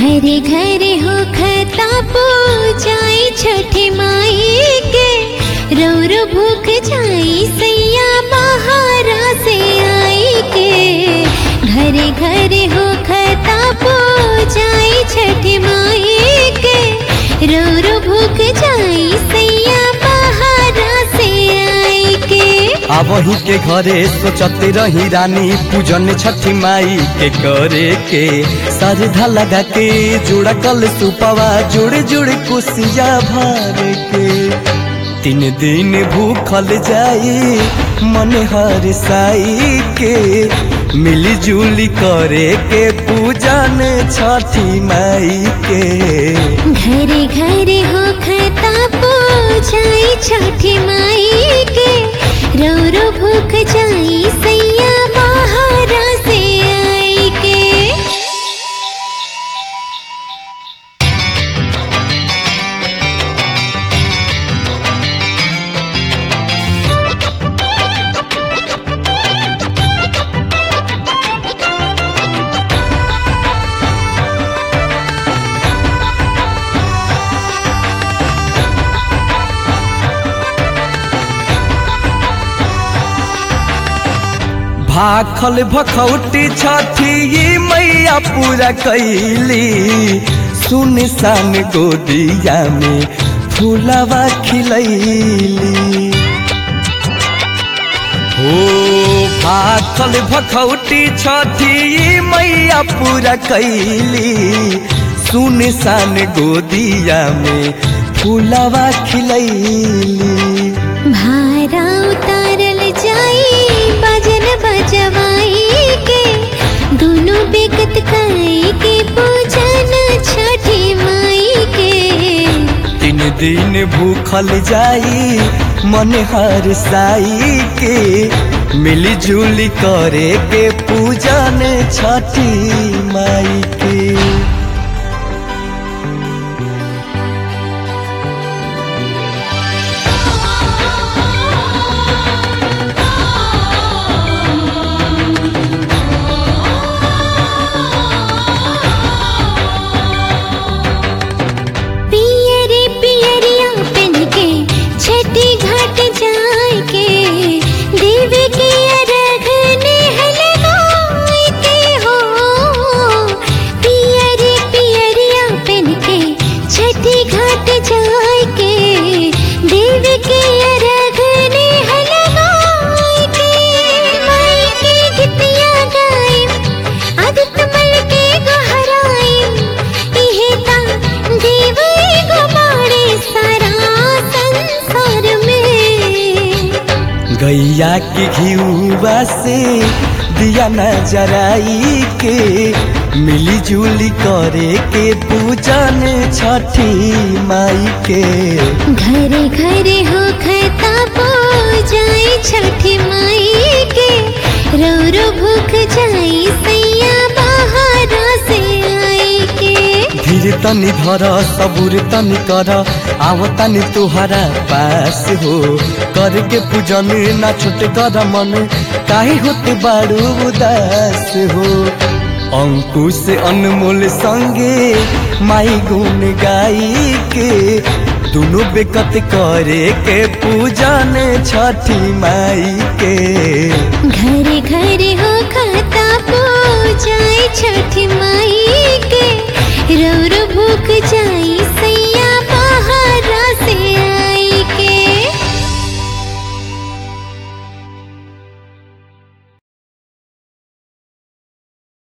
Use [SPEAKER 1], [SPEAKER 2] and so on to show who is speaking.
[SPEAKER 1] घरे घरे हो खता पूजाई छठी माई के रौर भूख जाई सैया बहारा से आई के घरे घरे हो खता पूजाई छठी माई के रौर भूख जाई सैया बहारा से आई के
[SPEAKER 2] आवही के घरे सोचते रही रानी पूजन छठी माई के करे के सरधा लगा के जुड़ा कल सुपवा जुड़ जुड़ कुसिया भर के तीन दिन भूखल जाई मन हर साई के मिली जुली करे के पूजन छठी माई के
[SPEAKER 1] घरे घरे हो खता पूजाई छठी माई के रो रो भूख जाई सैया बहारा से आई के
[SPEAKER 2] भाखल भखौटी छठी ये मैया पूरा कैली सुनसान गोदिया में फूलवा खिलैली हो भाखल भखौटी छठी ये मैया पूरा कैली सुनसान गोदिया में फूलवा खिलैली
[SPEAKER 1] भारा उतारल जाई बाजन बजवाई के दोनों बेकत खाई के पूजन छठी माई के
[SPEAKER 2] तीन दिन भूखल जाई मन हर साई के मिली जुली करे के पूजन छठी माई के
[SPEAKER 1] पियरे पियरिया पहन के छठी घाट जाए के देव के अर्घ नेह लगाए के हो पियरे पियरिया पहन के छठी घाट जाए के देव के अर्घ नेह लगाए के माई के गीतिया गाए आदित्य मल के गहराए इहे ता देव एगो बाड़े सारा संसार में
[SPEAKER 2] गैया के घिउवा से दिया न जराई के मिली जुली करे के पूजन छठी माई के
[SPEAKER 1] घरे घरे हो खता पूजाई छठी माई के रो रो भूख जाई सैया बहारा से आई के
[SPEAKER 2] धीर तनी धर सबूर तनी कर आव तनी तुहरा पास हो करके पूजन ना छूट कर मन काहे होते बारू उदास हो अंकुश अनमोल संगे माई गुण गाई के दोनों बेकत करे के पूजन छठी माई के
[SPEAKER 1] घरे घरे हो खाता पूजाई छठी